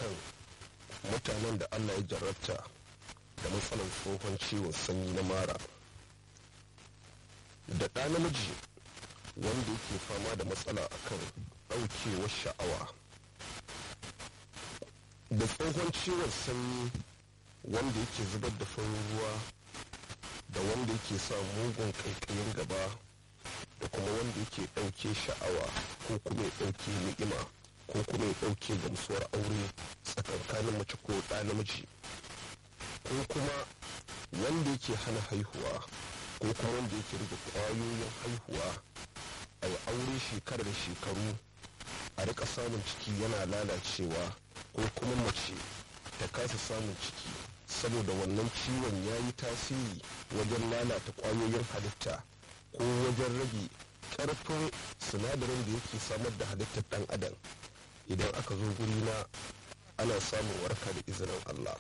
akan mutanen da allah ya jarrabta da matsalar tsohon ciwon sanyi na mara da ɗa namiji wanda yake fama da matsala akan ɗaukewar sha'awa da tsohon ciwon sanyi wanda yake zubar da farin ruwa da wanda yake sa mugun ƙaiƙayin gaba da kuma wanda yake ɗauke sha'awa ko kuma ya ɗauke ni'ima ko kuma ya ɗauke gamsuwar aure tsakankanin mace ko ɗa namiji ko kuma wanda yake hana haihuwa ko kuma wanda yake rage ƙwayoyin haihuwa a yi aure shekara da shekaru a rika samun ciki yana lalacewa ko kuma mace ta kasa samun ciki saboda wannan ciwon ya yi tasiri wajen lalata ƙwayoyin halitta ko wajen rage ƙarfin sinadarin da yake samar da halittar ɗan adam idan aka zo guri na ana samun warka da izinin allah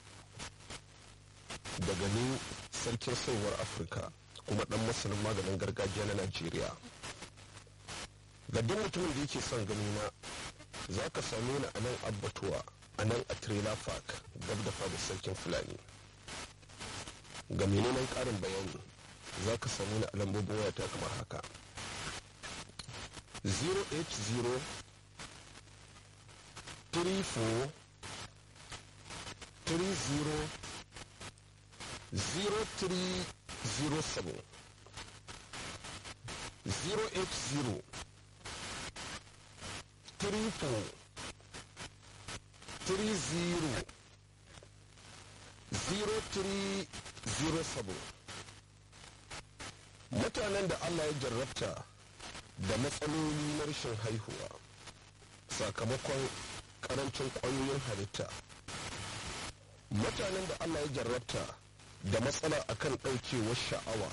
daga ni sarkin sauwar afirka kuma ɗan masanin maganin gargajiya na najeriya ga duk mutumin da yake son gani na za ka same ni a nan abbatuwa a nan a trailer park gab da fada sarkin fulani ga menene karin bayani za ka same ni a lambobin wayata kamar haka 080 34 30 0307 080 triple three zero zero three zero seven mutanen da Allah ya jarrabta da matsaloli na rashin haihuwa sakamakon karancin ƙwayoyin halitta mutanen da Allah ya jarrabta da matsala akan ɗaukewar sha'awa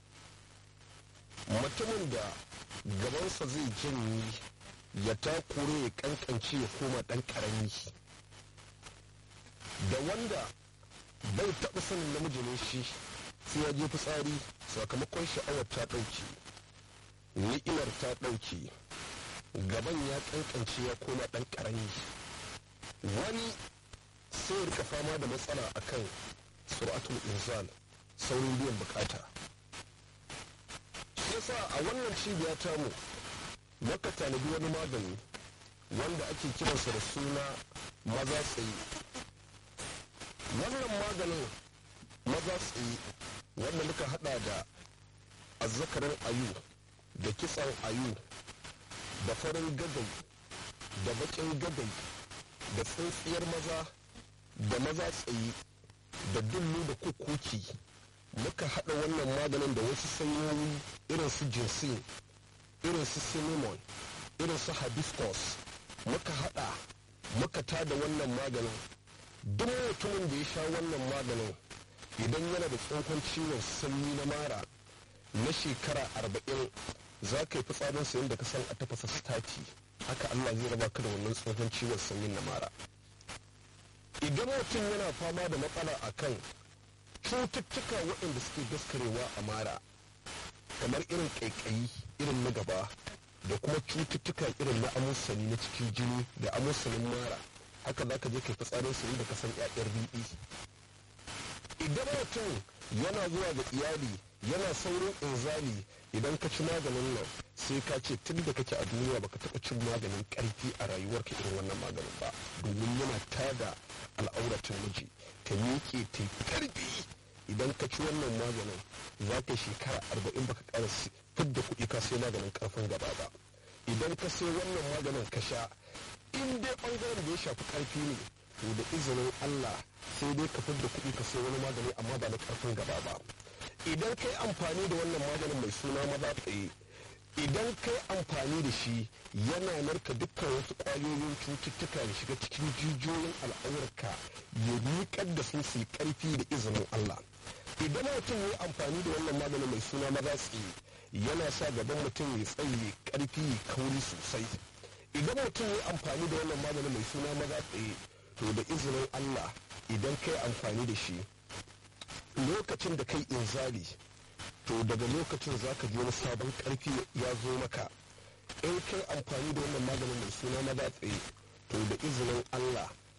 mutumin da gabansa zai janye ya takure ya kankance ya koma ɗan ƙarami da wanda bai taɓa sanin namiji ne shi sai ya je fitsari sakamakon sha'awar ta ɗauke ni'imar ta ɗauke gaban ya kankance ya koma ɗan ƙarami wani sai ya rika fama da matsala akan suratul inzal saurin biyan bukata shi yasa a wannan cibiya tamu maka tanadi wani magani wanda ake kiransa da suna maza tsaye wannan maganin maza tsaye wanda muka hada da azzakarin ayu da kitsan ayu da farin gadai da bakin gadai da tsintsiyar maza da maza tsaye da dullu da kukuki muka hada wannan maganin da wasu sanyoyi irin su jinsin irin su cinnamon irin su hibiscus muka hada muka tada wannan maganin duk mutumin da ya sha wannan maganin idan yana da tsohon ciwon sanyi na mara na shekara arba'in za ka yi fitsarin sayin da ka san a tafasa stati haka allah zai raba ka da wannan tsohon ciwon sanyin na mara idan mutum yana fama da matsala akan cututtuka waɗanda suke daskarewa a mara kamar irin ƙaiƙayi irin na gaba da kuma cututtuka irin na amusani na cikin jini da amusanin mara haka za ka je kai fitsarin su da kasan ƴaƴar riɗi idan mutum yana zuwa ga iyali yana saurin inzali idan ka ci maganin nan sai ka ce tun da kake a duniya baka taɓa cin maganin ƙarfi a rayuwarka irin wannan maganin ba domin yana tada al'auratin miji ta miƙe ta ƙarfi idan ka ci wannan maganin za ka shekara arba'in baka ƙara fidda kuɗi ka sai maganin ƙarfin gaba ba idan ka sai wannan maganin ka sha in dai ɓangaren da ya shafi ƙarfi ne to da izinin Allah sai dai ka fidda kuɗi ka sai wani magani amma ba na ƙarfin gaba ba idan ka yi amfani da wannan maganin mai suna maza tsaye idan ka yi amfani da shi yana narka dukkan wasu ƙwayoyin cututtuka da shiga cikin jijiyoyin al'aurarka ya miƙar da su su yi ƙarfi da izinin Allah idan mutum ya yi amfani da wannan maganin mai suna maza tsaye yana sa gaban mutum ya tsaye ƙarfi ya kauri sosai idan mutum ya yi amfani da wannan maganin mai suna maza tsaye to da izinin Allah idan ka yi amfani da shi lokacin da kai inzali to daga lokacin za ka ji wani sabon karfi ya zo maka in kai amfani da wannan maganin mai suna maza tsaye to da izinin allah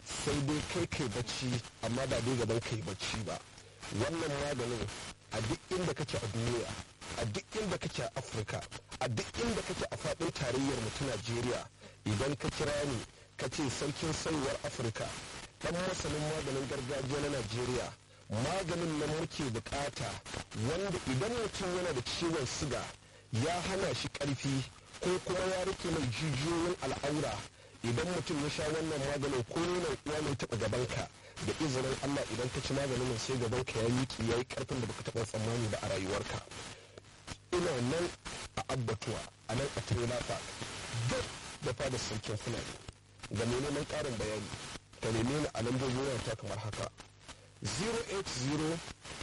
sai dai kai kai bacci amma ba dai gaban kai bacci ba wannan maganin a duk inda kake a duniya a duk inda kake a afirka a duk inda kake a faɗin tarayyar mu ta najeriya idan ka kira ni ka ce sarkin saiwar afirka dan masanin maganin gargajiya na najeriya maganin nan muke bukata wanda idan mutum yana da ciwon siga ya hana shi karfi ko kuma ya rike mai jijiyoyin al'aura idan mutum ya sha wannan maganin ko nuna uwa mai taɓa gabanka da izinin allah idan ka ci maganin nan sai gabanka ya yi ya yi karfin da baka taɓa tsammani ba a rayuwarka ina nan a abbatuwa a nan a trailer park duk da fadar sarkin fulani ga mai neman ƙarin bayani ka neme ni a lambobin wayata kamar haka 080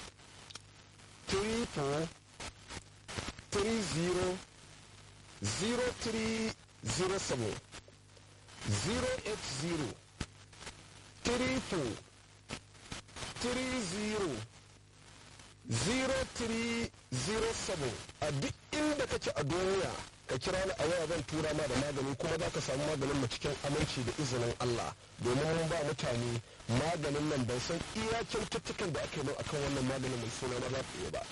34 30 0307 080 34 30 0307 a duk inda kake a duniya ka kira ni a waya zan tura ma da magani kuma za ka samu maganin mu cikin aminci da izinin Allah domin mun ba mutane maganin nan ban san iya kyaututtukan da aka yi akan wannan maganin mai suna na zafi ba.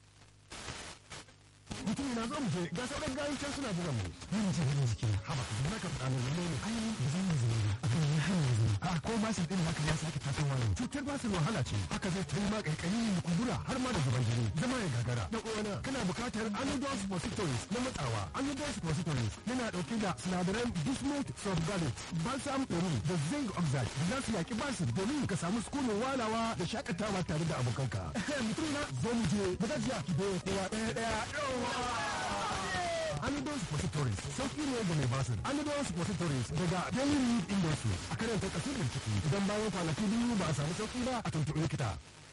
mutum na zo mu je ga sauran gayi can suna jiran mu ni mu ce hanyar jiki haba da na ka faɗa min ne ne ai ba zan yi zama ba akan yi hanyar zama a ko ba shi din haka ya sake tasowa ne cutar ba su wahala ce haka zai ta yi ma kaikayi da kumbura har ma da zuban jini zama ya gagara da uwana kana buƙatar anodol suppositories na matsawa anodol suppositories yana ɗauke da sinadaran bismuth subgalate balsam peru da zinc oxide da za su yaƙi basir domin ka samu sukunin walawa da shakatawa tare da abokanka mutum na zo mu je ba za ki ki kowa ɗaya ɗaya yawa Anodol Suppositories sauƙi ne ga mai basir. Anodol Suppositories daga Daily Read Industries a karanta kasar bincike idan bayan kwanaki biyu ba a samu sauƙi ba a tuntuɓi likita.